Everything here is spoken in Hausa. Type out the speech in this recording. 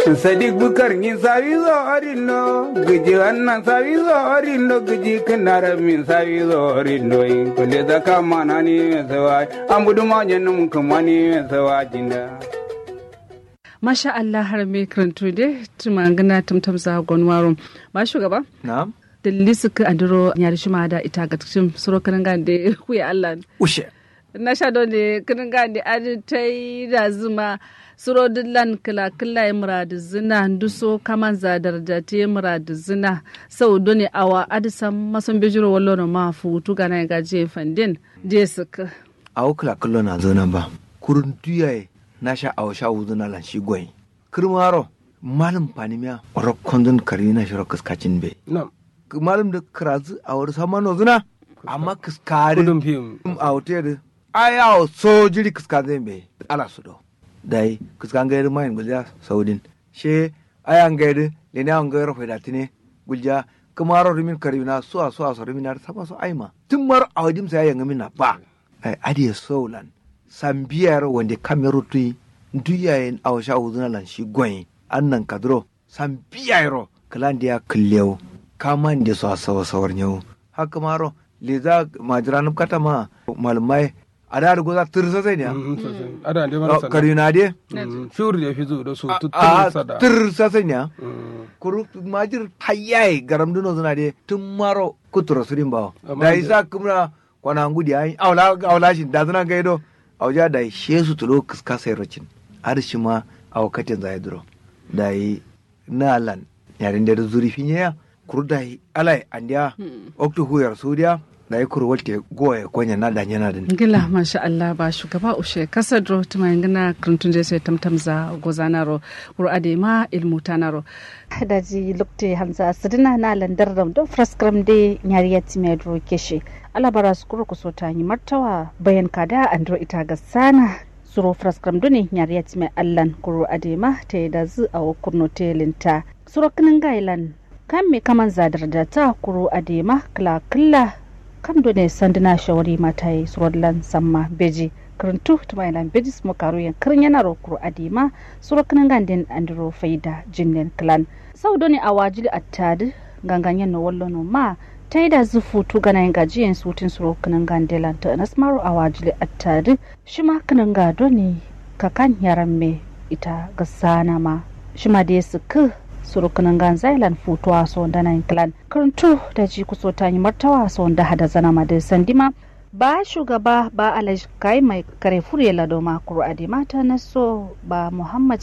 sadiq bukar ngin sawi zo orindo giji annan sawi zo orindo giji kanara min sawi zo orindo in kule da kama na ni sawa ambudu ma jannum kuma ni sawa jinda masha Allah har me karanto de tuma gana tamtam za gonwaro ba shugaba na'am dalili suka andiro nyari shima da ita ga cikin suro kanan ga de kuya Allah ushe na sha don ne kanan ga de adi tai da zuma suro dillan kila kila ya muradu zina duso kaman za darja te muradu zina sau doni awa adisan masan bejiro wallo na ma futu gana ga je fandin je suka awo kala kallo na zo nan ba kurun duyaye na sha awo sha wuzu na lan shi goyi kirmaro malam panimiya oro kondon kari na shiro kaskacin be Nam. malam da karazu a wani sama no zuna amma kaskari Kudin fim. a hotel da aya o so jiri kaskazin be ala su do dai kaskan gairi mayin gulja saudin she ayan gairi lene an gairi fa datine gulja kamaro rimin karina suwa suwa so rimin ar saba so aima tun mar a wajim sai yan min na ba ai adiye saulan sambiyar wanda kameru tui duyayen a washa uzuna lan shi gwayin annan kadro sambiyar kalan dia kullew kaman da so sawa sawar nyau haka maro le za majiran kata ma malmai ada da goza tirsa sai ne Mm, sosai. Ada da mana sana. karina de Mm, Fiur da fi zo da su a tutun sada. tirsa sai ne Mm. kuru majir tayyai garam duno zuna de tun maro kutura surin bawo Amma da da- isa kumna kwana ngudi ai awla awla shin da zuna gaido awja da shesu tulo kiska sai rocin har shi ma aw katin zai duro da yi na lan yarin da zuri finya kuru da yi alai andiya okto huyar sudiya da yi kuru walte goye konya na da yana din gila masha Allah ba shugaba ushe kasadro tuma ngana krantun je sai tamtam za gozanaro ro adema ilmu tanaro daji lukte hamza sidina na landar ram do fraskram de nyariya timedro keshe alabara skuru ku sota ni martawa bayan kada andro ita ga sana suro fraskram do ne nyariya time allan kuro adema te da zu a kurno telinta suro kinin gailan kan me kaman zadar da ta kuro adema kla kla kam do ne sandina shawari mata yi surodlan samma beji karantu tuma ilan beji smo karu yan kirin yana ro kuro adema suro kinin gandin andro faida jinnen klan sau doni a wajili attadi ganganyen no wallo no ma ta yi da zufu tu gana yin gajiyan sutin suro kanan gandelan ta anas maro a wajili attadi shi ma kanan gado ne kakan yaran me ita ga sana ma shi ma da su ku suro kanan gan zailan futuwa so da nan klan karantu da ji kuso ta yi martawa so da hada zana ma da sandima ba shugaba ba alaj kai mai kare fure ladoma kuro adi mata na so ba muhammad